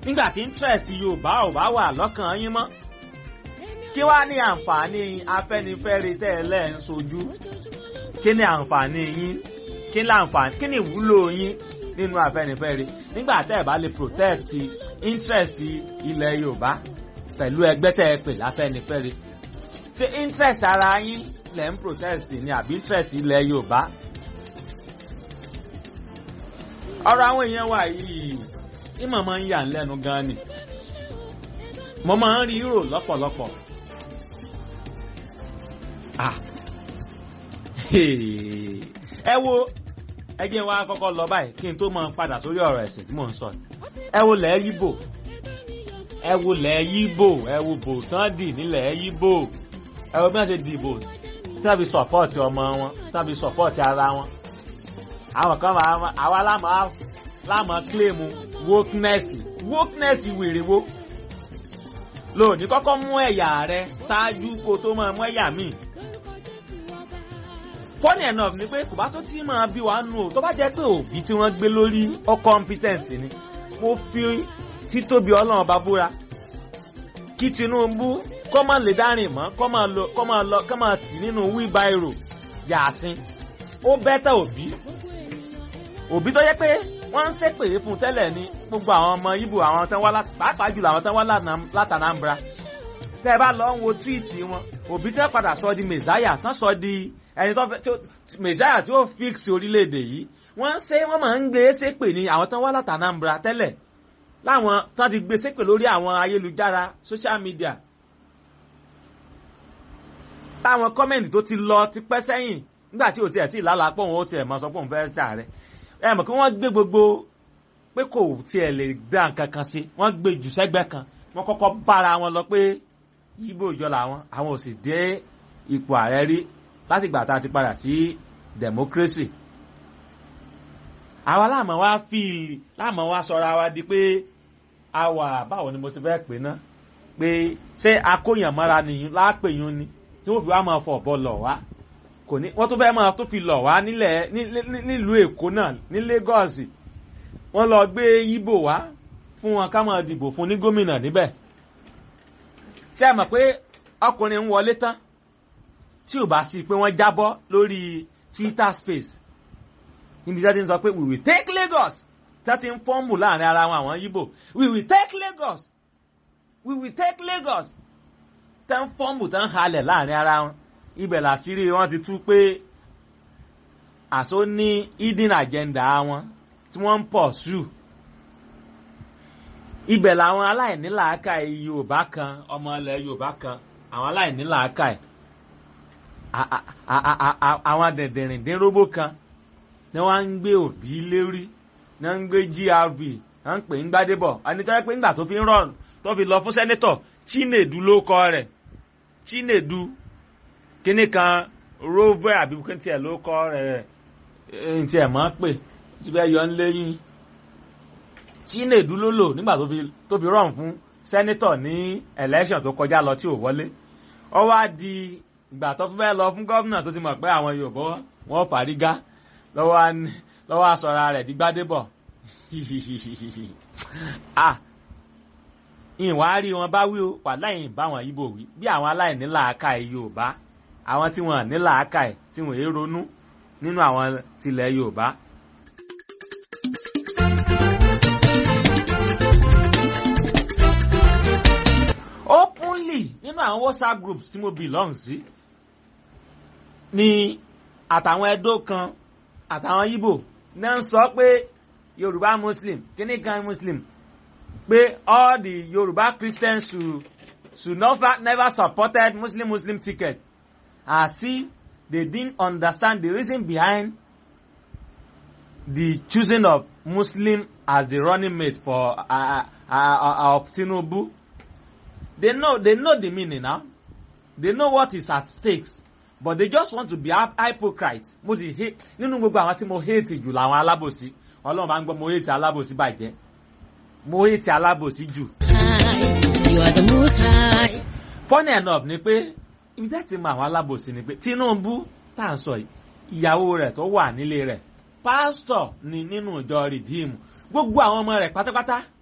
nígbà tí interest yorùbá ò bá wà lọ́kàn yín mọ́ kí wá ní àǹfààní afẹ́nifẹ́re tẹ́lẹ̀ ń sojú kí ni àǹfààní yín kí ni àǹfààní kí ni ìwúlò yín nínú afẹ́nifẹ́re nígbà tẹ́ ẹ̀ bá lè protect interest ilẹ̀ yorùbá pẹ̀lú ẹgbẹ́ tẹ́ ẹ pè láfẹ́nifẹ́re ṣé interest ara yín lẹ̀ ń protest ni àbí interest ilẹ̀ yorùbá ọ̀rọ̀ àwọn èèyàn wà yìí ìmọ̀ máa ń yà ń lẹ́nu gan ni mo máa ń rí rò lọ́pọ̀lọpọ̀ ah ẹ wo ẹ jẹ́ wá kọ́kọ́ lọ báyìí kí n tó máa padà sórí ọ̀rọ̀ ẹ̀sìn tí mò ń sọ ẹ wo lẹ̀ yíbò ẹ wo lẹ̀ yíbò ẹ wo bò tán dì nílẹ̀ yíbò ẹ wo bí wọ́n ṣe dìbò tí wọ́n fi sọ̀pọ̀tì ọmọ wọn tí wọ́n fi sọ̀pọ̀tì ara wọn àwọn kan máa àwa lámà lámà kílèmù wokeness wokeness wèrè wo lóòní kọ́kọ́ mú ẹ̀yà rẹ ṣáájú kó tó máa mú ẹ̀yà míì funny enough ni pé kò bá tó tí máa bí wàá nù o tó bá jẹ́ pé òbí tí wọ́n gbé lórí ọ competent ni mo fi títóbi ọlọ́run bá búra kí Tinubu kọ́ máa lè dárìn mọ́ kọ́ máa lọ kọ́ máa lọ kọ́ máa tì nínú wheelbarrow yàásín ó bẹ́tà òbí òbí tó yẹ pé wọ́n ń ṣépè fún tẹ́lẹ̀ ní gbogbo àwọn ọmọ Ìgbò àwọn tán wá pàápàá jùlọ àwọn tán wá látànàmbra tẹ́ ẹ bá lọ ń wo túwìtì wọn òbí tẹ́ padà sọ di mẹ̀sáyà tán sọ di ẹni tó fẹ́ mẹ̀sáyà tí ó fix orílẹ̀-èdè yìí wọ́n ń ṣe wọ́n máa ń gbé ṣépè ní àwọn tán wá látànàmbra tẹ́lẹ̀ láwọn tán ti gbé ṣépè lórí àwọn ayélujára social media táwọn kọ́mẹ̀ntì tó ti lọ ti pẹ́ sẹ́yìn nígbà tí ò tiẹ̀ tí ìlàlà pọ̀ wọn ó tiẹ̀ máa sọ pé òun fẹ́ ṣàárẹ̀ ẹ mọ̀ kí wọ́n gbé gbogbo pé kò tiẹ̀ lè dá nǹkan kan sí wọ́n gbé jù sẹ́gbẹ́ kan wọ́n kọ́kọ́ bára wọn lọ pé yíbò ìjọ làwọn àwọn ò sì dé ipò ààrẹ rí láti ìgbà tá a ti padà sí democracy. àwa láàmú wa fíìlì láàmú wa sọra wa di pé a wà báwo ni mo ti fẹ́ pè ná pé ṣé akóyànmọ́ra nìyí láàpẹ̀yún ni tí wọ́n fi wá máa fọ̀ bọ́ lọ̀ wá kò ní wọ́n tún fẹ́ máa tún fi lọ̀ wá nílẹ̀ nílùú èkó náà ní Lagos wọ́n lọ gbé yíbò wá fún wọn ká máa dìbò fún ní gómìnà níbẹ̀ ṣé ẹ mọ̀ pé ọkùnrin ń wọlé tán tí ò bá sí pé wọ́n jábọ́ lórí Twitter space níbi tí wọ́n ti ń sọ pé we will take Lagos tí wọ́n ti ń fọ́ọ̀mù láàrin ara wọn àwọn yíbò we will take Lagos we will take Lagos tẹ́ ń fọ́ọ̀mù tẹ́ ń halẹ̀ láàrin ara wọn ibẹ̀ làṣírí wọn ti tú pé àṣọ ní hidden agenda wọn tí wọ́n ń pọ̀ sù ibẹ̀ làwọn aláìnílàákàyè Yorùbá kan ọmọ ilẹ̀ Yorùbá kan àwọn aláìnílàákàyè àwọn dẹ̀dẹ̀rìndínrógbó kan ni wọ́n ń gbé òbí lérí ni wọ́n ń gbé GRB wọ́n ń pè ń gbádébọ̀ ẹni tó yẹ pé ńgbà tó fi ń rọrùn tó fi lọ fún sẹ́nẹ́tọ̀ Chinedu ló kọ rẹ̀ Chinedu kíní kan rover àbí kí n tiẹ̀ ló kọ́ rẹ̀ n tiẹ̀ mọ́ pè tí bẹ́ẹ̀ yọ ń léyìn Chinedu ló lò nígbà tó fi rọrùn fún sẹ́nítọ̀ ní election tó kọjá lọ tí ò wọlé ó wá di ìgbà tó fẹ́ lọ fún gómìnà tó ti mọ̀ pé àwọn Yorùbá wọn fàrígá lọ́wọ́ aṣọra rẹ̀ di Gbádébọ̀ ah ìwárí wọn bá wí o wà láyìn bá wọn Ìgbò wí bí àwọn aláìní làákàyè Yorùbá àwọn tí wọn ní làákàyè tí wọn èé ronú nínú àwọn tilẹ̀ Yorùbá. openly nínú àwọn WhatsApp groups tí mo belong sí ni àtàwọn Ẹdó kan àtàwọn Ìgbò náà ń sọ pé Yorùbá Muslim kíní kan Muslim pé all the Yoruba Christians should should never never supported Muslim Muslim ticket as if they didn't understand the reason behind the choosing of Muslim as the running mate for uh, uh, uh, of Tinubu. They know they know the meaning now. They know what is at stake. But they just want to be hypocrite. Mo sì hate nínú gbogbo àwọn tí mo hate jù làwọn alábòsí. Ọlọ́run bá ń gbọ́ mo hate alábòsí bàjẹ́ mo hate alábòsí jù. funny enough ni pé ibi tẹ́ ti mọ àwọn alábòsí ni pé Tinubu tá à ń sọ yìí ìyàwó rẹ̀ tó wà nílé rẹ̀ pásítọ̀ ni nínú ìjọ rìdíìmù gbogbo àwọn ọmọ rẹ̀ pátápátá